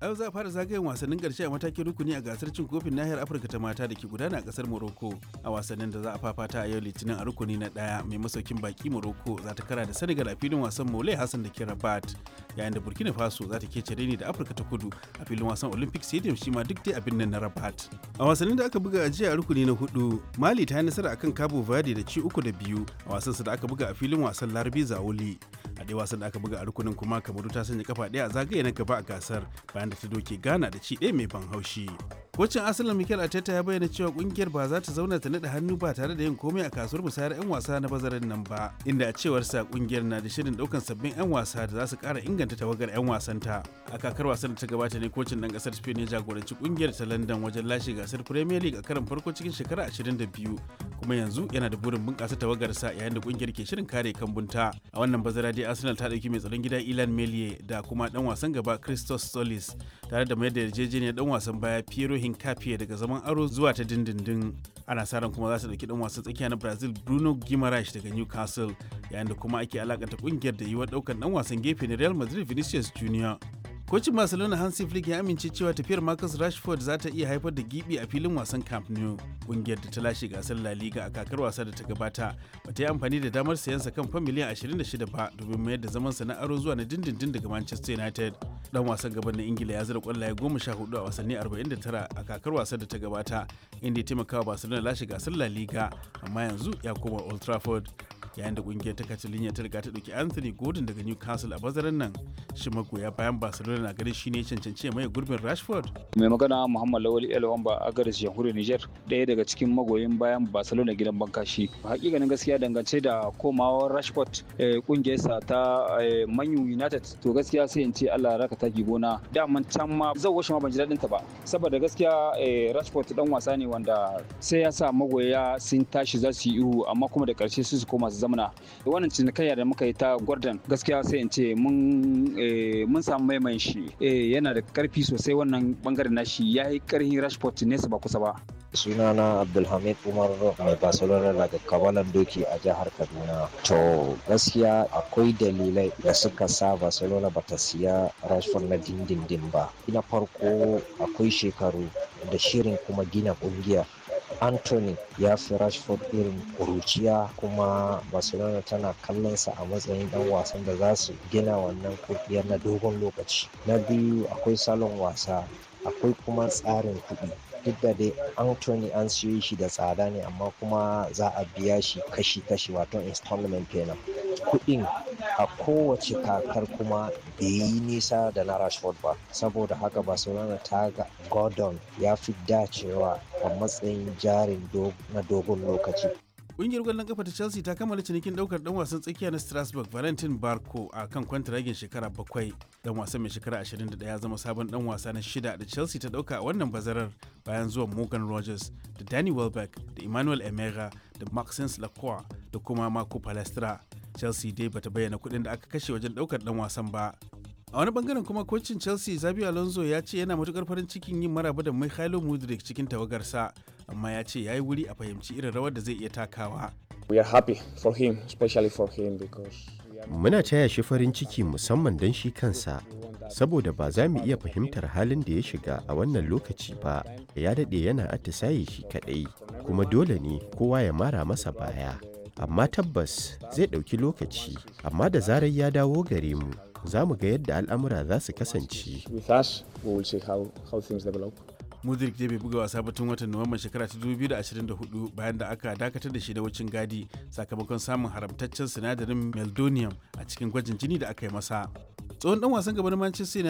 a yau za a fara zagayen wasannin ƙarshe a matakin rukuni a gasar cin kofin nahiyar afirka ta mata da ke gudana a ƙasar morocco a wasannin da za a fafata a yau litinin a rukuni na ɗaya mai masaukin baki morocco za ta kara da senegal a filin wasan mole hassan da ke rabat yayin da burkina faso za ta kece ni da afirka ta kudu a filin wasan olympic stadium shi ma duk dai abin nan na rabat a wasannin da aka buga a jiya a rukuni na hudu mali ta yi nasara akan cabo verde da ci uku da biyu a wasansa da aka buga a filin wasan larbi zaoli a dai wasan da aka buga a rukunin kuma kamaru ta sanya kafa ɗaya a zagaye na gaba a gasar bayan da ta doke ghana da ci ɗaya mai ban haushi kocin asalin mikel arteta ya bayyana cewa kungiyar ba za ta zauna ta naɗa hannu ba tare da yin komai a kasuwar musayar 'yan wasa na bazarin nan ba inda a cewarsa kungiyar na da shirin ɗaukan sabbin 'yan wasa da za su ƙara inganta tawagar 'yan wasanta a kakar wasan da ta gabata ne kocin ɗan ƙasar spain ya jagoranci kungiyar ta london wajen lashe gasar premier league a karon farko cikin shekara 22 kuma yanzu yana da burin bunƙasa tawagarsa yayin da kungiyar ke shirin kare kambunta a wannan bazara dai arsenal ta ɗauki mai tsaron gida ilan melie da kuma ɗan wasan gaba christos solis tare da mayar da yarjejeniyar ɗan wasan baya piero hincapié daga zaman aro zuwa ta dindindin ana sa ran kuma za su ɗauki ɗan wasan tsakiya na brazil bruno guimaraes daga newcastle yayin da kuma ake alakanta kungiyar da yiwuwar ɗaukar ɗan wasan gefe na real madrid vinicius junior kocin barcelona hansi flick ya amince cewa tafiyar marcus rashford za ta iya haifar da gibi a filin wasan camp nou kungiyar da ta lashe gasar la liga a kakar wasa da ta gabata ba ta yi amfani da damar sayansa kan fan miliyan 26 ba domin mayar da zaman sa na aro zuwa na dindindin daga manchester united dan wasan gaban na ingila ya zira kwallaye goma sha hudu a wasanni 49 a kakar wasa da ta gabata inda ya taimaka wa barcelona lashe gasar la liga amma yanzu ya koma old trafford yayin da kungiyar ta Catalonia ta riga ta dauki Anthony Gordon daga Newcastle a bazaran nan shi magoya bayan Barcelona na ganin shine cancanci mai gurbin Rashford mai magana Muhammad Lawal El Wamba a garin jamhuriyar Niger ɗaya daga cikin magoyin bayan Barcelona gidan bankashi hakikanin gaskiya dangance da komawar Rashford kungiyarsa ta Man United to gaskiya sai in ce Allah raka taki gona daman can ma zan washe ma ban ji daɗin ta ba saboda gaskiya Rashford dan wasa ne wanda sai ya sa magoya sun tashi za su yi ihu amma kuma da ƙarshe su su koma su zamana wannan cinikayya da muka yi ta gordon gaskiya sai in ce mun samu maimayin shi yana da karfi sosai wannan bangaren nashi ya yi karhin rashford nesa ba kusa ba sunana abdulhamid umar mai barcelona daga kabalan doki a jihar kaduna to gaskiya akwai dalilai da suka sa barcelona bata siya rashford na dindindin ba na farko akwai shekaru da shirin kuma gina kungiya Anthony ya fi Rashford irin kuruciya kuma Barcelona tana kallonsa a matsayin dan wasan da za su gina wannan kungiyar na dogon lokaci. Na biyu akwai salon wasa, akwai kuma tsarin kuɗi. Duk da dai Anthony an siyo shi da tsada ne amma kuma za a biya shi kashi-kashi wato installment kenan. Kuɗin a kowace kakar kuma bai yi nisa da na Rashford ba saboda haka Barcelona ta ga Gordon ya fi dacewa a matsayin jarin na dogon lokaci. Ƙungiyar ƙwallon kafa ta Chelsea ta kammala cinikin ɗaukar ɗan wasan tsakiya na Strasbourg Valentin Barco a kan kwantiragin shekara bakwai. Ɗan wasan mai shekara 21 ya zama sabon ɗan wasa na shida da Chelsea ta ɗauka a wannan bazarar bayan zuwan Morgan Rogers da Danny Welbeck da Emmanuel Emera da Maxence Lacroix da kuma Marco Palestra. Chelsea dai bata bayyana kuɗin da aka kashe wajen ɗaukar ɗan wasan ba. a wani bangaren kuma kocin chelsea zabi alonso ya ce yana matukar farin cikin yin maraba da mikhailo mudrik cikin tawagarsa amma ya ce ya yi wuri a fahimci irin rawar da zai iya takawa we are happy for him especially for him because muna taya shi farin ciki musamman don shi kansa saboda ba za mu iya fahimtar halin da ya shiga a wannan lokaci ba ya daɗe yana atisaye shi kaɗai kuma dole ne kowa ya mara masa baya amma tabbas zai ɗauki lokaci amma da zarar ya dawo gare mu za mu ga yadda al'amura za su kasance. Mudrik dai bai buga wasa batun watan Nuwamban shekara ta 2024 bayan da aka dakatar da shi da wucin gadi sakamakon samun haramtaccen sinadarin meldonium a cikin gwajin jini da aka yi masa. Tsohon dan wasan gaba na Manchester